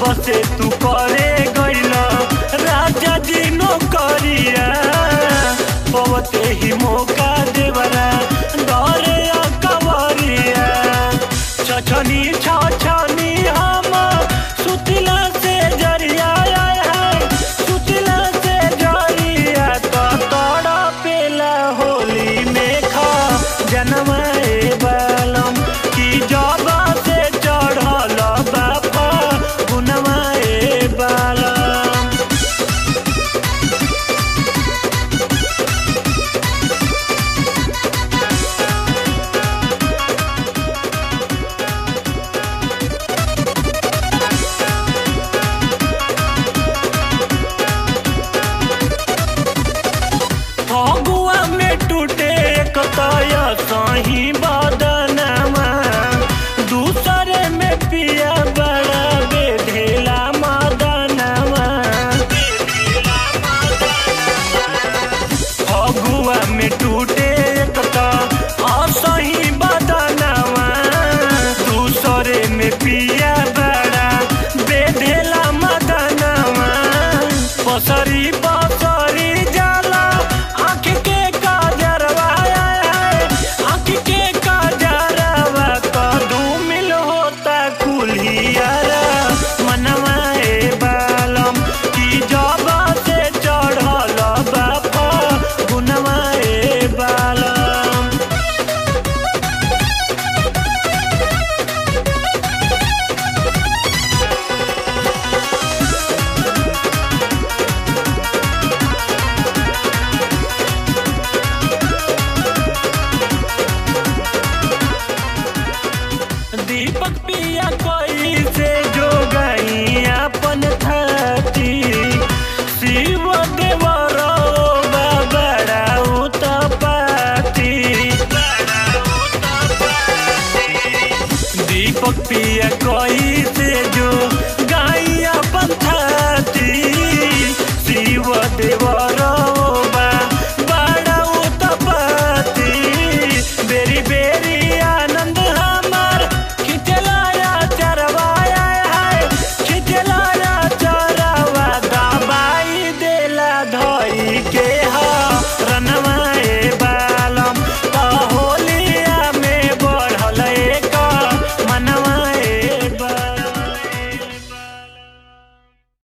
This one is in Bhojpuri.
से तू करे गइल राजा जी नौकरिया पवते ही मौका देवरा डरे कवरिया छछनी छछनी हम सुतिला से जरिया सुतिला से जरिया तो तोड़ा पेला होली में खा जनमाए बालम की जबा से चढ़ल बापा गुनमाए बालम फगुआ में टूटे कतय सही बदनमा दूसरे में पिया बड़ा बेढेला मदनमा फगुआ में टूटे कत असही बदनमा दूसरे में पिया बड़ा बेढेला मदनमा पसरी पसरी जाला आँख के काजरवा आँख के काजरवा कदू मिल होता कुलियारा मनवाए बालम की जबा से चढ़ल बापा गुनवाए बालम दीपक पिया कोई से जो गई अपन थती शिव देवर बड़ा उतपाती दीपक पिया कोई से जो गाई अपन थती शिव देवर